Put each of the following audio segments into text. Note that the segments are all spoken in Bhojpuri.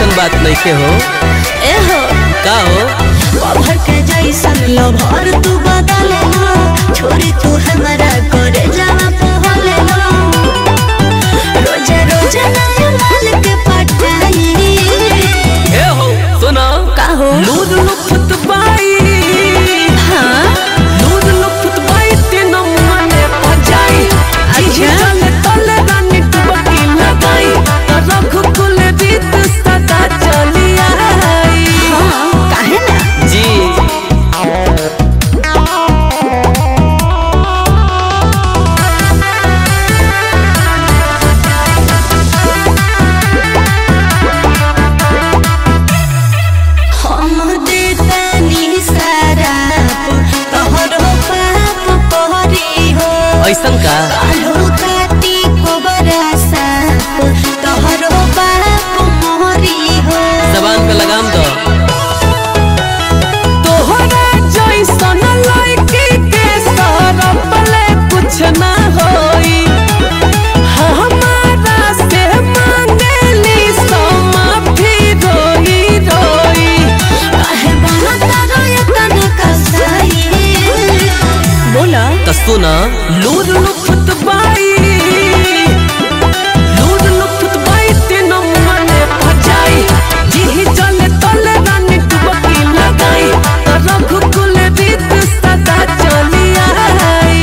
ऐसन बात नहीं के हो ए हो का हो कभर के जैसन लभर तू बदले ना छोरी तू हमारा करे जावा पहले ना रोजे रोजे नया माल के पटाई ए हो सुनो का हो लूद लुफत बाई हाँ लूद लुफत बाई तीन मने पजाई अच्छा। चले तले रानी टुबकी लगाई रघु कुल रीत सदा चली आई हाँ काहे ना जी हम देतानी सारा तोहरो पाप पहरी हो ऐसन का कालू काटी कोबरा साप तोहरो बाप मोहरी हो जबान पे लगाम दो तोहरा जैसन लड़की के सरपले कुछ ना होई हमारा से मांगेली सो माफी रोई रोई काहे बनता रोयतन कसाई बोला तो सुना लूद लुफत बाई लूद लुफत बाई तीन मने भजाई जी चले तले रानी टुबकी लगाई तो रघु कुल रीत सदा चली आई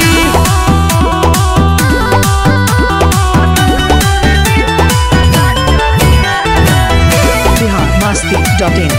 biharmasti.in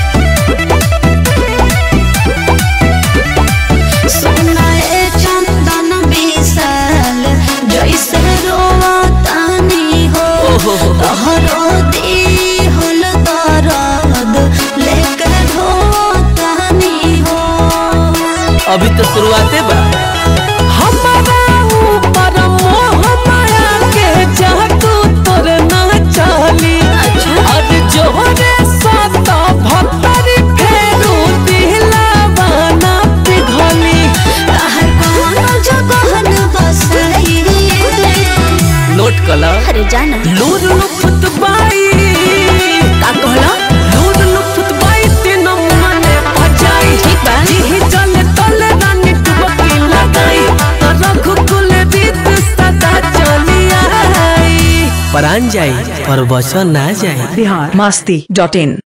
सोना ए चंदन विशाल जैसे रोवतानी हो ओहो। तोहरो दी होल दर्द लेके ढोतानी हो अभी तो शुरुआते बा हमारा ऊपर मोह माया के जादू तोर ना चली और जोरे सात भक्तरी फेरू दिलवाना पिघली कहर कोनो जगह न बसाई नोट कला अरे जाना लूर लुफत बाई का कहला लूर लुफत बाई तीन मने भजाई ठीक बा। जी चले तले रानी टुबकी लगाई तो रघु कुल रीत सदा चली आई परान जाई पर वचन ना जाई biharmasti.in